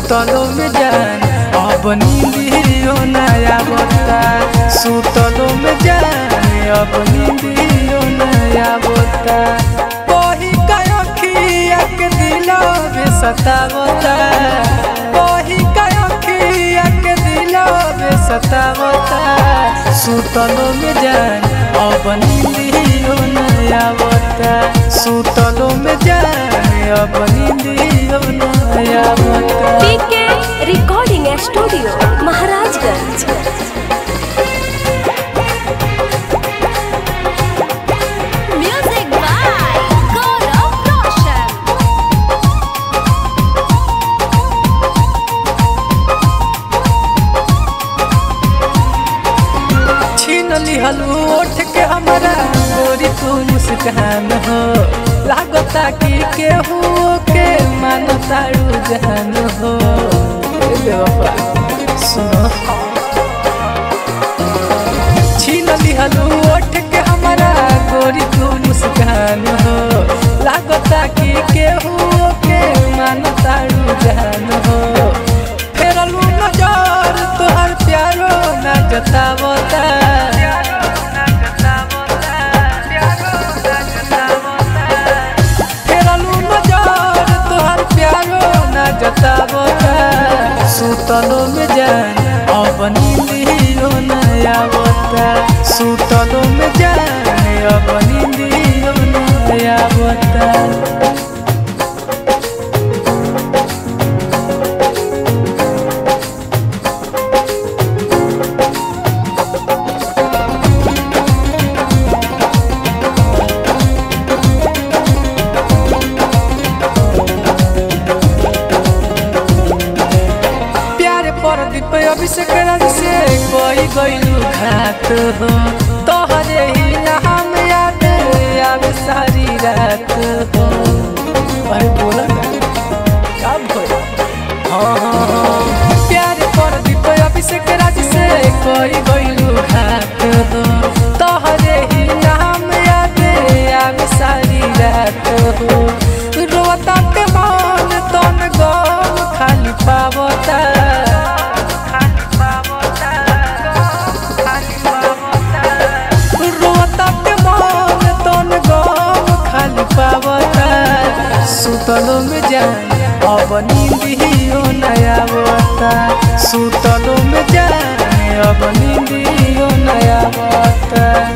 सुतलो में जान अब नींदियो नया बता सुतलो में जान अब नींदियो नया बता कोही कयखिया के दिलो बे सतावता कोही कयखिया के दिलो बे सतावता सुतलो में जान अब नींदियो नया बता सुतलो में जान अब नींदियो नया बता PK recording studio Maharajganj music by Gaurav Roshan छीन लिहलू ओठ के हमारा गोरी तू मुस्कान हो लागता कि केहू के मानता रुझान हो ए बेवफा, सुनो छीन लिहलू ओठ के हमारा गोरी तू मुस्कान हो लागता कि केहू के मानता रुझान हो फेरलू नजर तोहर प्यारो ना जतावता फेरलू नजर तोहर प्यारो ना जतावता सुतलो में जान अब नींदियो नया बता सुतलो में जान अब नींदियो नया बता प्यारे पर दीप अभिषेक राज से कोई गईलू घात हो तोहरे ही नाम याद आवे सारी रात हो अरे बोला ना क्या भइल? हाँ हाँ हाँ प्यारे पर दीप अभिषेक राज से कोई गईलू घात हो तोहरे ही नाम याद आवे सारी रात हो रोता के मन तन गम खाली पावता रोता के मन तन गम खाली पावता सुतलो में जान अब नींदियो नया बता सुतलो में जान अब नींदियो नया बता